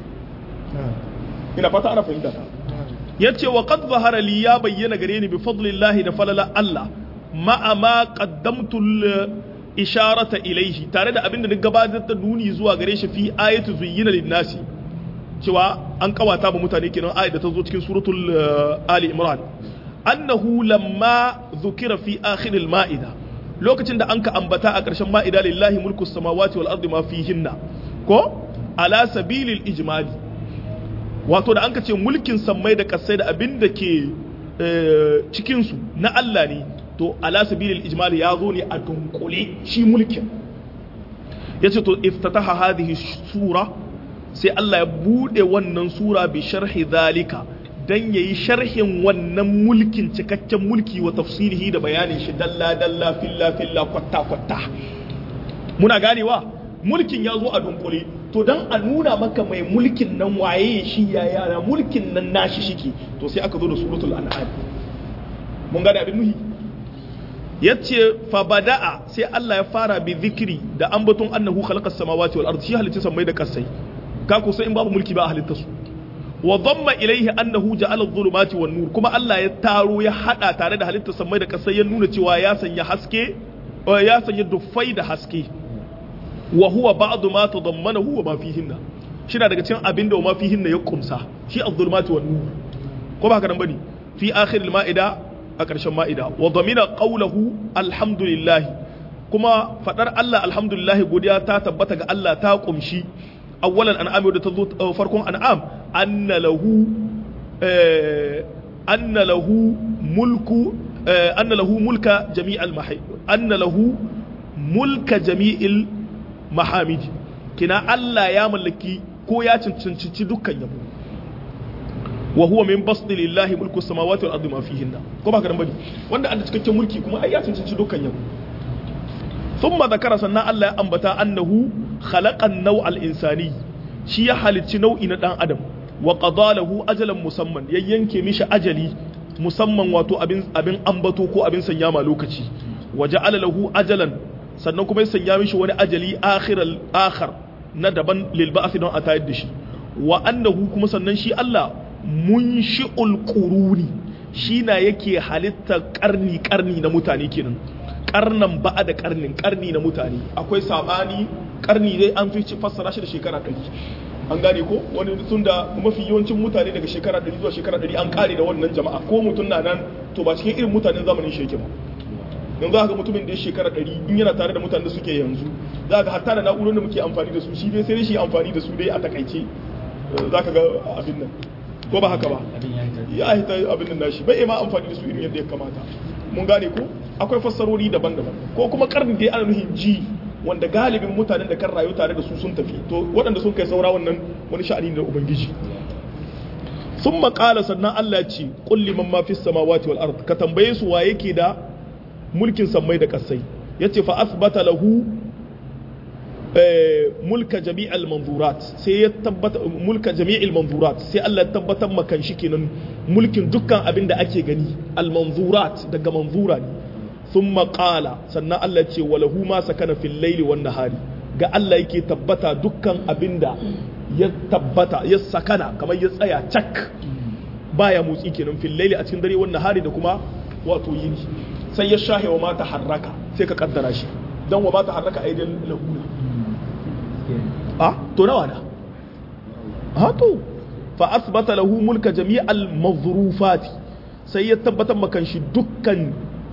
A: ina fata ana fahimta ta yace wa qad zahara li ya bayyana gare ni bi fadlillahi da falala Allah ma'a ma qaddamtu isharata ilaihi tare da abinda ni gabatar da nuni zuwa gare shi fi ayatu zuyyina lin-nasi cewa an kawata ba mutane kenan ayat da ta zo cikin suratul ali imran annahu lamma zukira fi akhir al-ma'ida lokacin da anka ambata a ƙarshen ma'ida lillahi mulku samawati wal ardi ma fihinna ko ala sabilil ijmali wato da anka ce mulkin sammai da kasai da abin da ke cikin su na Allah ne to ala sabilil ijmali ya zo ne a dunkule shi mulkin yace to iftataha hadhihi sura sai Allah ya bude wannan sura bi sharhi zalika dan yayi sharhin wannan mulkin cikakken mulki wa tafsirihi da bayanin shi dalla dalla filla filla kwatta kwatta muna ganewa mulkin ya zo a dunkule to dan a nuna maka mai mulkin nan waye shi ya yara mulkin nan nashi shike to sai aka zo da suratul an'am mun gane abin nuhi yace fa bada'a sai Allah ya fara bi zikri da ambaton annahu khalaqas samawati wal ardi shi halitta samai da kasai ka kusa in babu mulki ba a halitta su wa dhamma ilaihi annahu ja'ala adh-dhulumati wan nur kuma Allah ya taro ya hada tare da halitta samai da kasai ya nuna cewa ya sanya haske ya sanya dufai da haske wa huwa ba'du ma tadammanahu wa ma fihinna shi daga cikin abin da ma fihinna ya kumsa shi adh-dhulumati wan nur ko ba haka nan bane fi akhir al-ma'ida a ƙarshen ma'ida wa dhamina qawluhu alhamdulillah kuma fadar Allah alhamdulillah godiya ta tabbata ga Allah ta kumshi awwalan an'am da ta zo farkon an'am anna lahu anna lahu mulku anna lahu mulka jami'al mahid anna lahu mulka jami'il mahamid kina Allah ya mallaki ko ya cancanci dukkan yabo wa huwa min basdi lillahi mulku samawati wal ardi ma fihinna ko ba karan bane wanda an da cikakken mulki kuma ai ya cancanci dukkan yabo thumma zakara sannan Allah ya ambata annahu khalaqan naw'al insani shi ya halicci nau'i na dan adam wa qadalahu ajalan musamman ya yanke mishi ajali musamman wato abin abin ambato ko abin sanya ma lokaci wa ja'ala lahu ajalan sannan kuma ya sanya mishi wani ajali akhiral akhar na daban lil ba'th don a tayar da shi wa annahu kuma sannan shi Allah munshi'ul quruni shi na yake halitta karni karni na mutane kenan karnan ba'a da karnin karni na mutane akwai sabani karni dai an fi fassara shi da shekara ɗari an gane ko wani tun da mafi yawancin mutane daga shekara ɗari zuwa shekara ɗari an kare da wannan jama'a ko mutum na nan to ba cikin irin mutanen zamanin shi yake ba yanzu haka mutumin da ya shekara ɗari in yana tare da mutanen da suke yanzu za ka hatta da na'urorin da muke amfani da su shi dai sai shi amfani da su dai a takaice za ka ga abin nan ko ba haka ba ya hita abin nan nashi bai ma amfani da su irin yadda ya kamata mun gane ko akwai fassarori daban-daban ko kuma karni dai ana nuhin ji wanda galibin mutanen da kan rayu tare da su sun tafi to waɗanda sun kai saura wannan wani sha'ani ne da ubangiji sun maƙala sannan Allah ce kulli man ma fis samawati wal ard ka tambaye su wa yake da mulkin sammai da kasai yace fa asbata lahu mulka jami'al manzurat sai ya tabbata mulka jami'il manzurat sai Allah ya tabbatar makan shi kenan mulkin dukkan abin da ake gani al manzurat daga manzura ne thumma qala sannan Allah ya ce walahu ma sakana fil laili wan nahari ga Allah yake tabbata dukkan abin da ya tabbata ya sakana kamar ya tsaya cak baya motsi kenan fil laili a cikin dare wan nahari da kuma wato yini sai ya shahe wa mata harraka sai ka kaddara shi dan wa mata harraka aidan lahuna a to nawa da ha to fa asbata lahu mulka jami'al mazrufati sai ya tabbatar makan shi dukkan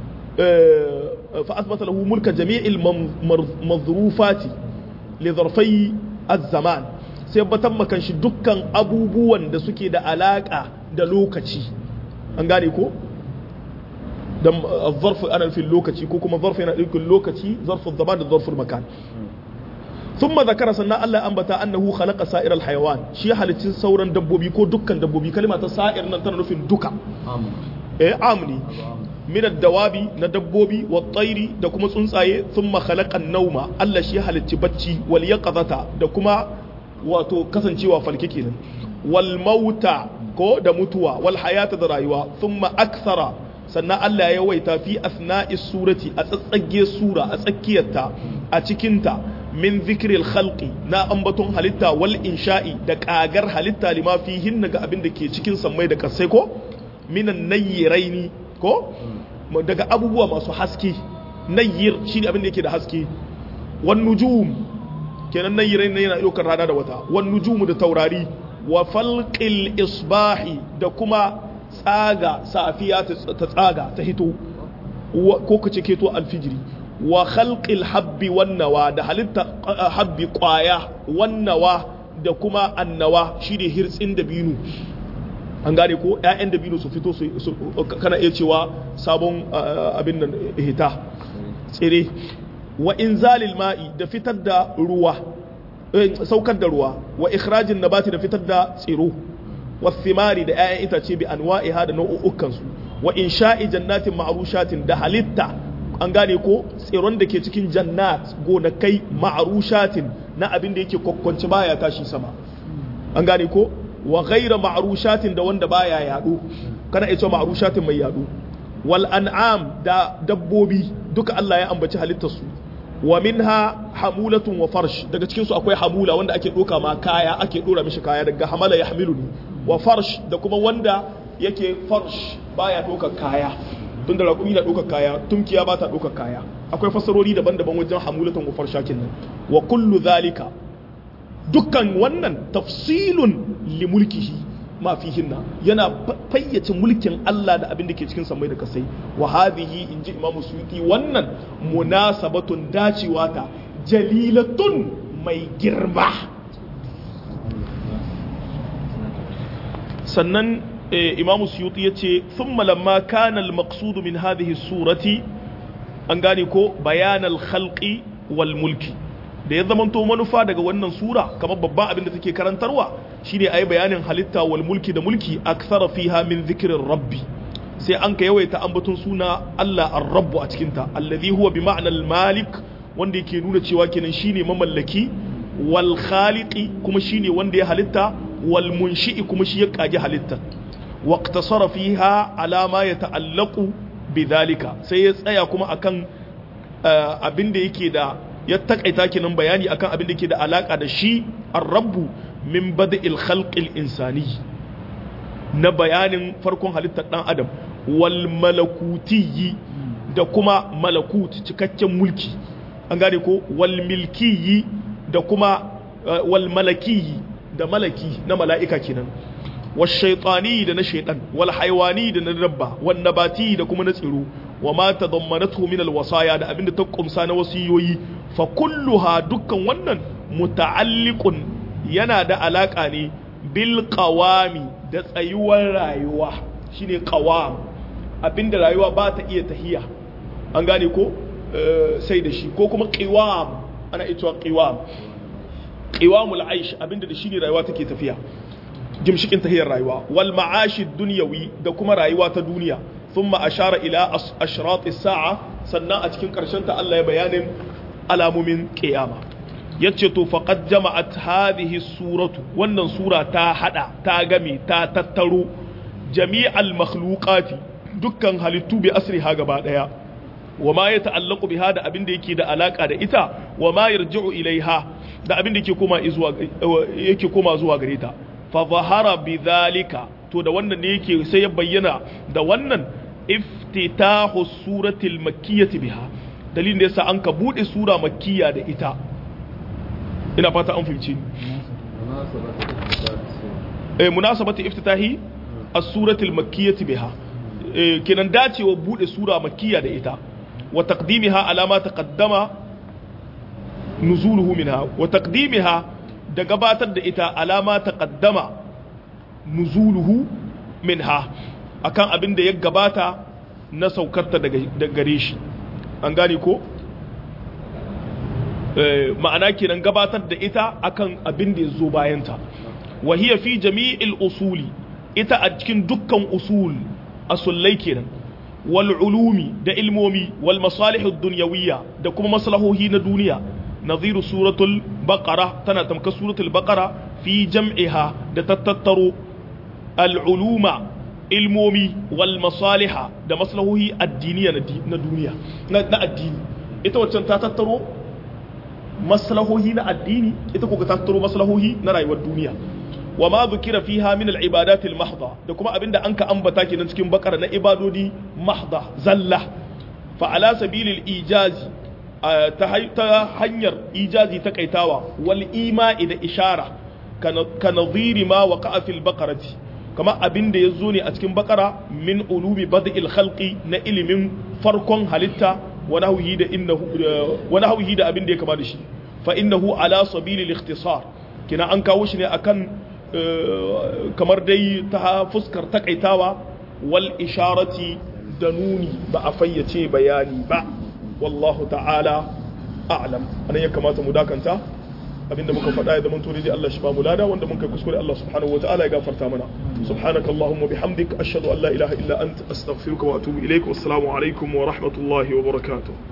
A: fa asbata lahu mulka jami'il mazrufati li zarfai az-zaman sai tabbatar makan shi dukkan abubuwan da suke da alaka da lokaci an gane ko dan zarfu ana nufin lokaci ko kuma zarfu yana nufin lokaci zarfu zaman da zarfu makan ثم ذكر سنة الله أنبتا أنه خلق سائر الحيوان شي حالتين سورا دبوبي كو دكان دبوبي كلمة سائر نتنا نفين دكا إيه عامني من الدواب ندبوبي والطير دكما سنساي ثم خلق النوم الله شي حالتي بچي واليقظة دكما wato kasancewa falke kenan wal mauta ko da mutuwa wal hayata da rayuwa thumma akthara sannan Allah ya yawaita fi asna'i surati a tsatsage sura a tsakiyarta a cikinta min zikril khalqi na ambaton halitta wal insha'i da kagar halitta lima fihin ga abin da ke cikin sammai da kasai ko minan nayyiraini ko daga abubuwa masu haske nayyir shine abin da yake da haske wan nujum kenan nayyiraini yana ɗaukar rana da wata wan nujumu da taurari wa falqil isbahi da kuma tsaga safiya ta tsaga ta hito ko kace keto alfijiri wa khalqil habbi wan nawa da halitta habbi kwaya wan nawa da kuma annawa shine hirtsin da binu an gane ko ƴaƴan da binu su fito su kana iya cewa sabon abin nan hita tsire wa inzalil ma'i da fitar da ruwa saukar da ruwa wa ikhrajin nabati da fitar da tsiro wa thimari da ƴaƴan itace bi anwa'iha da nau'ukan su wa insha'i jannatin ma'rushatin da halitta an gane ko tsiron da ke cikin jannat gonakai ma'arushatin na abin da yake kwakwanci baya tashi sama an gane ko wa ghaira ma'arushatin da wanda baya yado kana ita ma'arushatin mai yado wal an'am da dabbobi duka Allah ya ambaci halittar su wa minha hamulatun wa farsh daga cikin su akwai hamula wanda ake doka ma kaya ake dora mishi kaya daga hamala ya hamiluni wa farsh da kuma wanda yake farsh baya doka kaya tun da raƙumi na ɗaukar kaya tumkiya ba ta ɗaukar kaya akwai fassarori daban-daban wajen hamulatan gufar shakin nan wa kullu zalika dukkan wannan tafsilun li mulkihi ma fihinna yana fayyace mulkin Allah da abin da ke cikin samai da kasai wa hadhihi inji imamu suyuti wannan munasabatun dacewa ta jalilatun mai girma sannan imamu suyuti ya ce sun malamma kanal maksudu min hadhihi surati an gane ko bayanal khalqi wal mulki da ya zamanto manufa daga wannan sura kamar babban abin da take karantarwa shine ayi bayanin halitta wal mulki da mulki aksara fiha min zikirin rabbi sai an ka yawaita ambaton suna Allah ar-rabbu a cikin ta allazi huwa bi ma'anal malik wanda yake nuna cewa kenan shine mamallaki wal khaliqi kuma shine wanda ya halitta wal munshi'i kuma shi ya kage halitta واقتصر فيها على ما يتعلق بذلك sai ya tsaya kuma akan abin da yake da ya takaita kinan bayani akan abin da yake da alaka da shi ar-rabbu min bada'il khalqil insani na bayanin farkon halittar dan adam wal malakutiyyi da kuma malakut cikakken mulki an gane ko wal milkiyyi da kuma wal malakiyyi da malaki na mala'ika kenan والشيطاني ده نشيطان والحيواني ده ندبا والنباتي ده كما نصيرو وما تضمنته من الوصايا ده abinda ta kumsa na wasiyoyi fa kulluha dukkan wannan muta'alliqun yana da alaka ne bil qawami da tsayuwar rayuwa shine qawam abinda rayuwa ba ta iya tahiya an gane ko sai da shi ko kuma qiwam ana ita qiwam qiwamul aish abinda da shine rayuwa take tafiya gimshikin tahiyar rayuwa wal ma'ashi dunyawi da kuma rayuwa ta duniya thumma ashara ila ashrat as-sa'a sannan a cikin karshen ta Allah ya bayanin alamomin qiyama yace to faqad jama'at hadhihi suratu wannan sura ta hada ta game ta tattaro jami'al makhluqati dukkan halittu bi asriha gaba daya wa ma ya ta'allaqu biha da abin da yake da alaka da ita wa ma yarji'u ilaiha da abin da yake koma zuwa yake koma zuwa gare ta fa zahara bidhalika to da wannan ne yake sai ya bayyana da wannan iftitahu suratil makkiyati biha dalilin da yasa an ka bude sura makkiya da ita ina fata an fahimci eh munasabati iftitahi as-suratil makkiyati biha kenan dacewa bude sura makkiya da ita wa taqdimiha ala ma taqaddama nuzuluhu minha wa taqdimiha da gabatar da ita ala ma taqaddama nuzuluhu minha akan abin da ya gabata na saukarta daga gare shi an gane ko ma'ana kenan gabatar da ita akan abin da ya zo bayanta wa hiya fi jami'il usuli ita a cikin dukkan usul asullai kenan wal ulumi da ilmomi wal masalih dunyawiyya da kuma maslahohi na duniya nadhiru suratul baqara tana tamka suratul baqara fi jam'iha da tattattaro al uluma ilmomi wal masaliha da maslahohi addiniya na duniya na addini ita waccan ta tattaro maslahohi na addini ita ko ta tattaro maslahohi na rayuwar duniya wa ma dhukira fiha min al-ibadat al-mahdha da kuma abinda an ka ambata kenan cikin bakara na ibadodi mahdha zalla fa ala sabilil ijazi ta hanyar ijazi ta kaitawa wal ima'i da ishara ka nadhiri ma waqa'a fil baqarati kama abinda yazo ne a cikin bakara min ulumi bad'il khalqi na ilimin farkon halitta wa nahwihi da innahu wa nahwihi da abinda ya kama da shi fa innahu ala sabilil ikhtisar kina an kawo shi ne akan kamar dai ta fuskar takaitawa wal isharati da nuni ba a fayyace bayani ba wallahu ta'ala a'lam anan ya kamata mu dakanta abinda muka faɗa ya zama to dai Allah shi ba mu lada wanda mun kai kuskure Allah subhanahu wata'ala ya gafarta mana subhanaka allahumma bihamdik ashhadu an la ilaha illa anta astaghfiruka wa atubu ilaik wassalamu alaikum wa rahmatullahi wa barakatuh